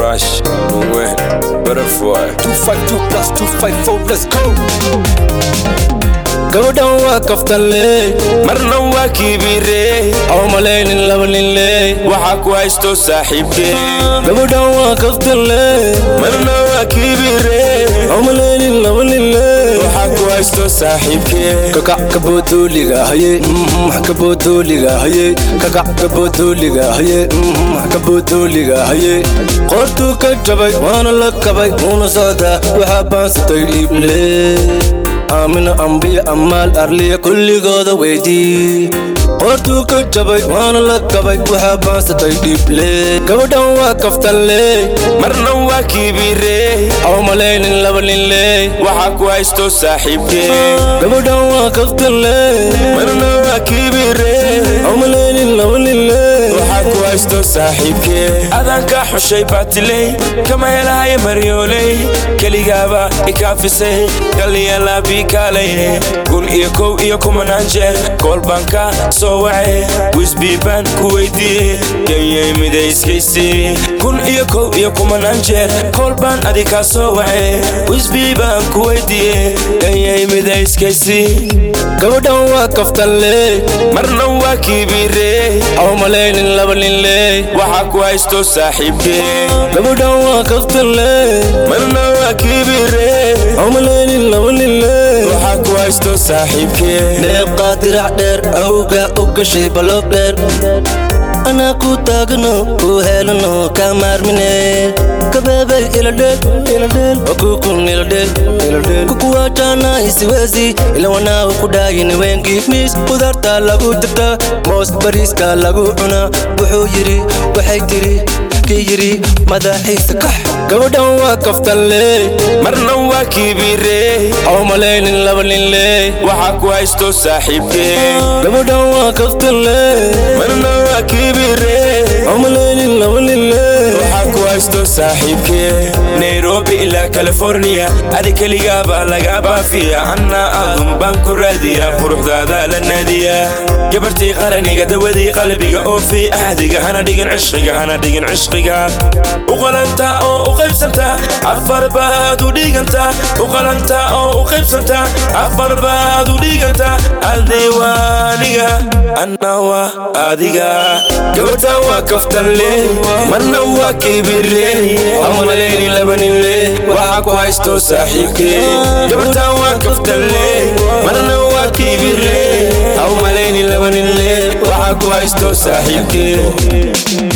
Crash, Nuwe, Butterfly. 252 plus 254 let's go gabadhan waa kaftanle Marna waa kibire, oo malaynin laba ninle waxaa ku haysto saaxiibkee. gabadhan waa kaftanle Marna waa kibire, oo malaynin laba ninle waxaa ku haysto saaxiibkee. kakac kaboodoliga haye mhm, kaboodoliga haye kakac kaboodoliga haye mhm, kaboodoliga haye qoortuu ka jabay waana la kabay uuna socdaa waxaa baansatay dhiible aamina ambiya ammaal arliya kulligooda weydii qoortuu ka jabay waana la kabay waxaa baansatay dhiible gabadhan waa kaftanle Marna waa kibire, oo malaynin laba ninle waxaa ku haysto saaxiibkee. gabadhan waa kaftanle Marna waa kibire, oo malaynin laba ninle waxaa ku haysto saaxiibkee. Adanka xushay baatiley, kama helahay maryooley. Keligaaba ikaafisay, galiyala biikaalay. Kun iyo kow iyo kumanaan jeer, kool baan ka soo wacay. Wisbii baan ku weydiiyey, gayay midayskaysi. Kun iyo kow iyo kumanaan jeer, kool baan adi ka soo wacay. Wisbii baan ku weydiiyey, gayay midayskaysi. gabadhan waa kaftanle Marna waa kibire, oo malaynin laba ninle waxaa ku haysto saaxiibkee. gabadhan waa kaftanle Marna waa kibire, oo malaynin laba ninle waxaa ku haysto saaxiibkee. deeqaa dirac dheer awga u gashay baloog dheer anaa ku taagno ku helano kaa maarmine kabeebay iladheel iladheel okukun iladheel iladheel kukuwaajana isiwezi ilawanaa ku dhaayini weenkii miis qudaarta lagu dirta moos bariiska lagu cuna wuxuu yidhi waxay tiri kii yidhi madaxiisa kax gabadhan waa kaftanle Marna waa kibire, oo malaynin laba ninle waxaa ku haysto saaxiibkee. gabadhan waa kaftanle Marna waa kibire, oo malaynin laba ninle waxaa ku haysto saaxiibkee. Nairobi ilaa California, adi keligaaba laga baafiya. Anna adun baan ku raadiya, quruxdaada la naadiya. gabartii qaraniga dawadii qalbiga oo fi ahdiga hana dhigin cishqiga hana dhigin cishqiga u qalanta oo u qaybsanta afar baad u dhiganta u qalanta oo u qaybsanta afar baad u dhiganta adii waa aniga anna waa adiga gabadha waa kaftanle marna waa kibire amaleyni labaninle waxaa ku haysto saaxiibkee gabadha waa kaftanle marna waa kibire aw malayni labaninle waxaa ku haysto saaxiibkee